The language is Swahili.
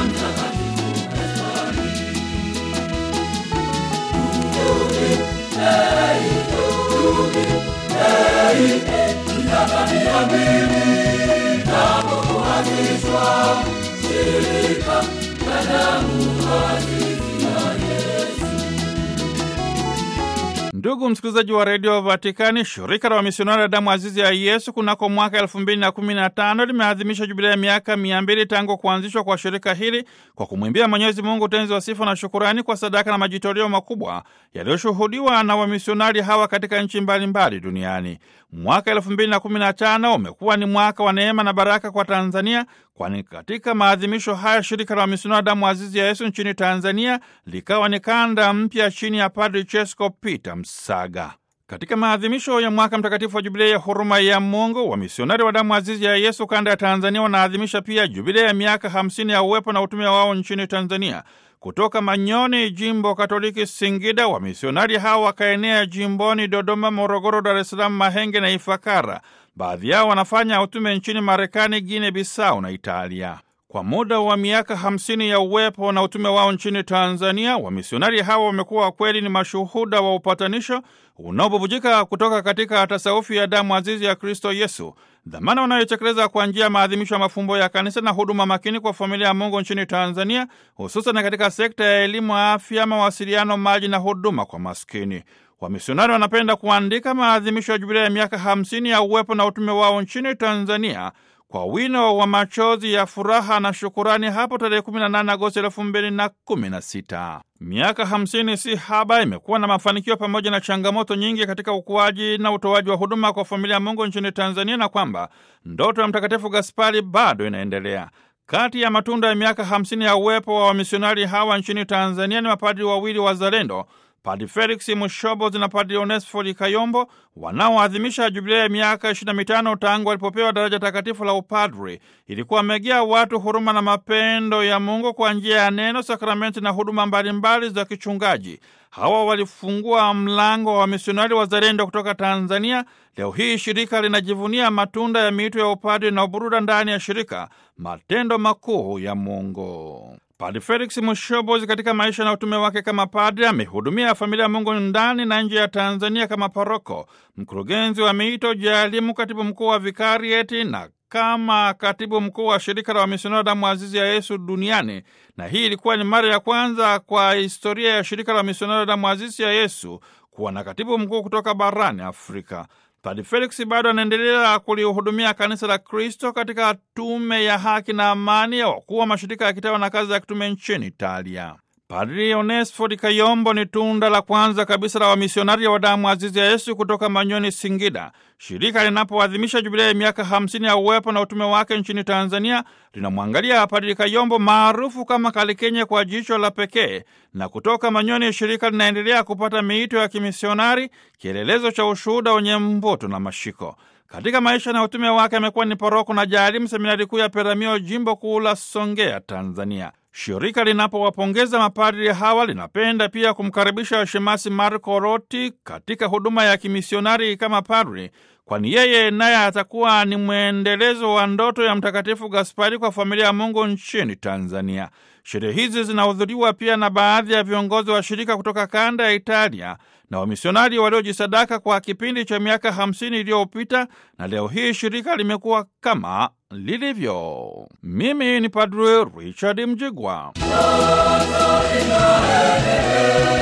Ndugu msikilizaji wa redio Vatikani, shirika la wamisionari wa damu azizi ya Yesu kunako mwaka elfu mbili na kumi na tano limeadhimisha jubilia ya miaka mia mbili tangu kuanzishwa kwa shirika hili kwa kumwimbia Mwenyezi Mungu utenzi wa sifa na shukurani kwa sadaka na majitoleo makubwa yaliyoshuhudiwa na wamisionari hawa katika nchi mbalimbali duniani. Mwaka elfu mbili na kumi na tano umekuwa ni mwaka wa neema na baraka kwa Tanzania, kwani katika maadhimisho haya shirika la wamisionari damu azizi ya Yesu nchini Tanzania likawa ni kanda mpya chini ya Padri Chesko Peter Msaga. Katika maadhimisho ya mwaka mtakatifu wa jubilei ya huruma ya Mungu, wamisionari wa damu azizi ya Yesu kanda ya Tanzania wanaadhimisha pia jubilei ya miaka hamsini ya uwepo na utume wao nchini Tanzania. Kutoka Manyoni, jimbo Katoliki Singida, wamisionari hawa wakaenea jimboni Dodoma, Morogoro, Dar es Salaam, Mahenge na Ifakara. Baadhi yao wanafanya utume nchini Marekani, Guine Bisau na Italia. Kwa muda wa miaka hamsini ya uwepo na utume wao nchini Tanzania, wamisionari hawa wamekuwa kweli ni mashuhuda wa upatanisho unaobubujika kutoka katika tasaufi ya damu azizi ya Kristo Yesu, dhamana wanayotekeleza kwa njia ya maadhimisho ya mafumbo ya kanisa na huduma makini kwa familia ya Mungu nchini Tanzania, hususan katika sekta ya elimu, afya, mawasiliano, maji na huduma kwa maskini. Wamisionari wanapenda kuandika maadhimisho ya jubilia ya miaka hamsini ya uwepo na utume wao nchini Tanzania kwa wino wa machozi ya furaha na shukurani hapo tarehe 18 Agosti 2016. Miaka 50 si haba, imekuwa na mafanikio pamoja na changamoto nyingi katika ukuaji na utoaji wa huduma kwa familia ya Mungu nchini Tanzania, na kwamba ndoto ya Mtakatifu Gaspari bado inaendelea. Kati ya matunda ya miaka 50 ya uwepo wa wamisionari hawa nchini Tanzania ni mapadri wawili wazalendo Padri Felix Mushobozi na Padri Onesfori Kayombo wanaoadhimisha jubilia ya miaka 25 tangu walipopewa daraja takatifu la upadri ili kuwamegea watu huruma na mapendo ya Mungu kwa njia ya neno, sakramenti na huduma mbalimbali za kichungaji. Hawa walifungua mlango wa wamisionari wazalendo kutoka Tanzania. Leo hii shirika linajivunia matunda ya miito ya upadri na uburuda ndani ya shirika, matendo makuu ya Mungu. Padri Felix Mushobozi katika maisha na utume wake kama padri amehudumia familia ya Mungu ndani na nje ya Tanzania kama paroko, mkurugenzi wa miito, jaalimu, katibu mkuu wa vikarieti na kama katibu mkuu wa shirika la wamisionari damu azizi ya Yesu duniani. Na hii ilikuwa ni mara ya kwanza kwa historia ya shirika la wamisionari damu azizi ya Yesu kuwa na katibu mkuu kutoka barani Afrika. Padri Felix bado anaendelea kulihudumia kanisa la Kristo katika tume ya haki na amani ya wakuu wa mashirika ya kitawa na kazi ya kitume nchini Italia. Padri Onesfori Kayombo ni tunda la kwanza kabisa la wamisionari wa damu azizi ya Yesu kutoka Manyoni, Singida. Shirika linapoadhimisha jubilia ya miaka hamsini ya uwepo na utume wake nchini Tanzania linamwangalia Padri Kayombo maarufu kama Kalikenye kwa jicho la pekee, na kutoka Manyoni shirika linaendelea kupata miito ya kimisionari, kielelezo cha ushuhuda wenye mvuto na mashiko. Katika maisha na utume wake amekuwa ni paroko na jaalimu seminari kuu ya Peramio, jimbo kuu la Songea, Tanzania. Shirika linapowapongeza mapadri hawa linapenda pia kumkaribisha shemasi Marco Roti katika huduma ya kimisionari kama padri, kwani yeye naye atakuwa ni mwendelezo wa ndoto ya Mtakatifu Gaspari kwa familia ya Mungu nchini Tanzania. Sherehe hizi zinahudhuriwa pia na baadhi ya viongozi wa shirika kutoka kanda ya Italia na wamisionari waliojisadaka kwa kipindi cha miaka hamsini iliyopita, na leo hii shirika limekuwa kama lilivyo. Mimi ni Padre Richard Mjigwa.